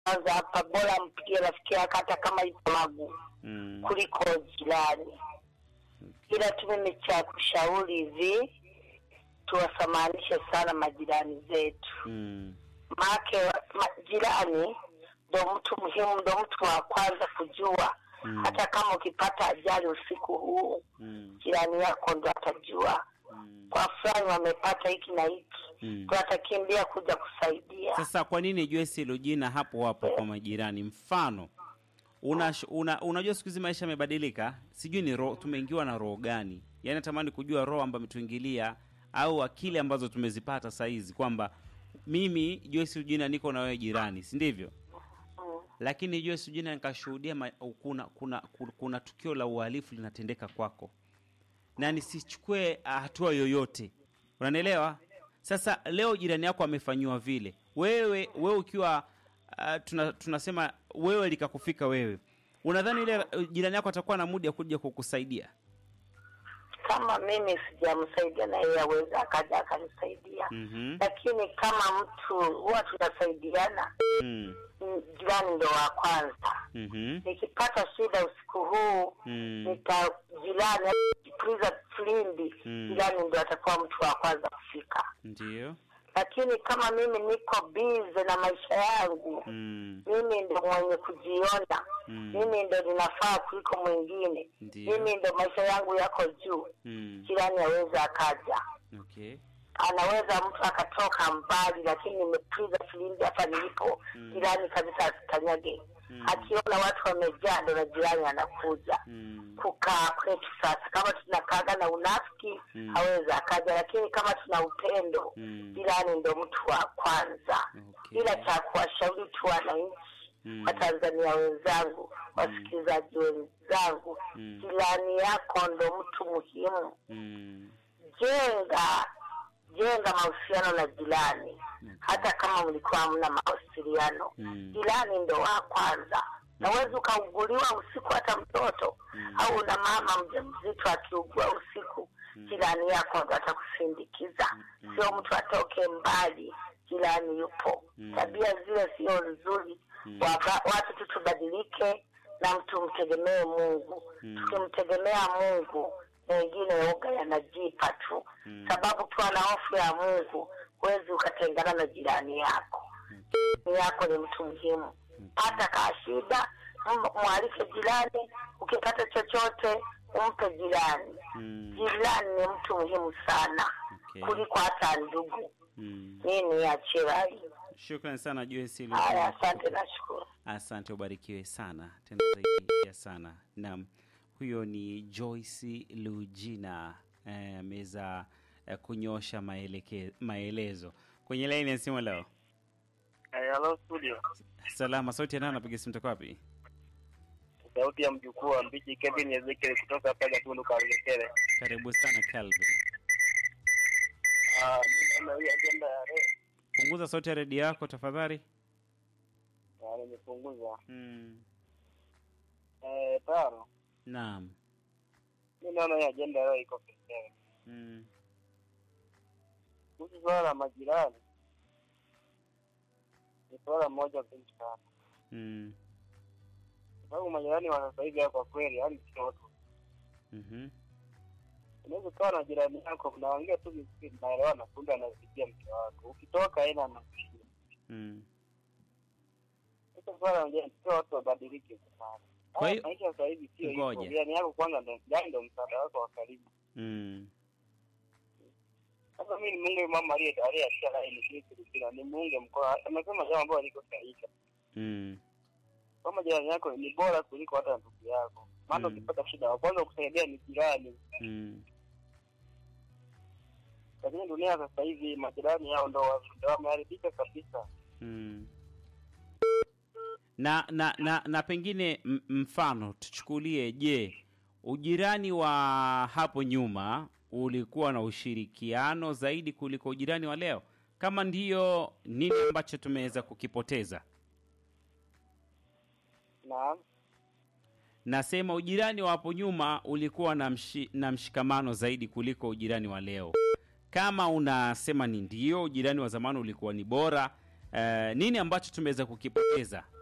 kwanza hapa, bora mpigie rafiki yake hata kama ipo magu Mm. kuliko jirani. Ila tu mimi cha kushauri hivi, tuwasamanishe sana majirani zetu, Mm. maake ma, jirani ndo mtu muhimu, ndo mtu wa kwanza kujua. Mm. Hata kama ukipata ajali usiku huu, Mm. jirani yako ndo atajua Mm. kwa fulani wamepata hiki na hiki, Mm. ndo atakimbia kuja kusaidia. Sasa kwa nini Joyce hilo jina hapo hapo kwa majirani? Mfano una, una, unajua siku hizi maisha yamebadilika, sijui ni roho, tumeingiwa na roho gani? Yaani natamani kujua roho ambayo imetuingilia au akili ambazo tumezipata saa hizi kwamba mimi Joyce Lujina niko na wewe jirani, si ndivyo? Mm. Lakini Joyce Lujina nikashuhudia ma- kuna, kuna, kuna, kuna tukio la uhalifu linatendeka kwako na nisichukue ah, hatua yoyote, unanielewa? Sasa leo jirani yako amefanyiwa vile, wewe wewe ukiwa uh, tuna, tunasema wewe likakufika wewe, unadhani ile uh, jirani yako atakuwa na mudi ya kuja kukusaidia? Kama mimi sijamsaidia na yeye aweza akaja akanisaidia, Mhm. lakini kama mtu huwa tunasaidiana, Mm. mm, jirani ndo wa kwanza. Mhm. Nikipata shida usiku huu Mm. nita jirani kipuliza filimbi, Mm. jirani ndo atakuwa mtu wa kwanza kufika. Ndio. Lakini kama mimi niko bize na maisha yangu Mm. mimi ndo mwenye kujiona Mm. mimi ndo ninafaa kuliko mwingine Ndio. mimi ndo maisha yangu yako juu Mm. jirani aweza akaja Okay. anaweza mtu akatoka mbali lakini nimepiga filimbi hapa nilipo Mm. jirani kabisa asikanyage Mm. akiona watu wamejaa ndo na jirani anakuja Mm. kukaa kwetu sasa kama tunakaaga na unafiki Mm. aweza akaja lakini kama tuna upendo Mm. jirani ndo mtu wa kwanza Okay. ila cha kuwashauri tu wananchi Mm. watanzania wenzangu wasikilizaji wenzangu Mm. jirani yako ndo mtu muhimu Mm. jenga jenga mahusiano na jirani Okay. hata kama mlikuwa hamna mawasiliano Mm. jirani ndo wa kwanza naweza ukauguliwa usiku hata mtoto Mm. au una mama mjamzito akiugua usiku jirani yako ndo atakusindikiza Mm. sio mtu atoke mbali jirani yupo Mm. tabia zile sio nzuri Mm. Waka- watu tu tubadilike na mtu mtegemee mungu Mm. tukimtegemea mungu mengine yoga yanajipa tu Mm. sababu ukiwa na hofu ya mungu huwezi ukatengana na jirani yako jirani yako ni mtu muhimu pata kaa shida m- mwalike jirani ukipata chochote umpe jirani Mm. jirani ni mtu muhimu sana Okay. kuliko hata ndugu Mm. mimi achie rai Shukrani sana Joyce haya Lujina. asante nashukuru Asante, ubarikiwe sana tena zaidi ya sana. Naam, huyo ni Joyce Lujina eh, ameweza eh, kunyosha maeleke, maelezo kwenye laini ya simu leo. Eh, Hello studio. Salama, sauti ya nani? Napiga simu toka wapi? Sauti ya mjukuu wa mbichi Kevin Ezekiel kutoka hapa Gatundu Karekere. Karibu sana Calvin. Ah, mimi naona hii agenda ya leo Punguza sauti ya redio yako tafadhali. ah, nimepunguza. Mm. Eh, tano. Naam. Mimi naona hii agenda ya leo iko pekee. Mm. Kuhusu swala la majirani. Ni swala moja muhimu sana. Mm. Kwa sababu majirani wa sasa hivi kwa kweli yani sio watu. Mhm. Unaweza kuwa na jirani yako mnaongea tu vizuri mnaelewana kumbe anafikia mke wako. Ukitoka yeye anakushia. Mm. Sasa swala la majirani sio watu wabadilike sana. Kwa hiyo- maisha sasa hivi sio hivyo. Ngoja. Jirani yako kwanza ndo jirani ndo msaada wako wa karibu. Mm. Sasa mimi ni Mungu mama aliye aliyeachia laini hii Kristina ni muunge mkono. Amesema jambo ambalo liko sahihi. Mm. Kama jirani yako ni bora kuliko hata ndugu yako. Maana Mm. ukipata shida wa kwanza kusaidia ni jirani. Mm. Lakini dunia sasa hivi majirani yao ndo wa- ndo wameharibika kabisa. Mm. Na, na, na, na pengine m- mfano tuchukulie, je, ujirani wa hapo nyuma ulikuwa na ushirikiano zaidi kuliko ujirani wa leo? Kama ndiyo, nini ambacho tumeweza kukipoteza? Na Nasema ujirani wa hapo nyuma ulikuwa na, mshi, na mshikamano zaidi kuliko ujirani wa leo. Kama unasema ni ndio, ujirani wa zamani ulikuwa ni bora, eh, nini ambacho tumeweza kukipoteza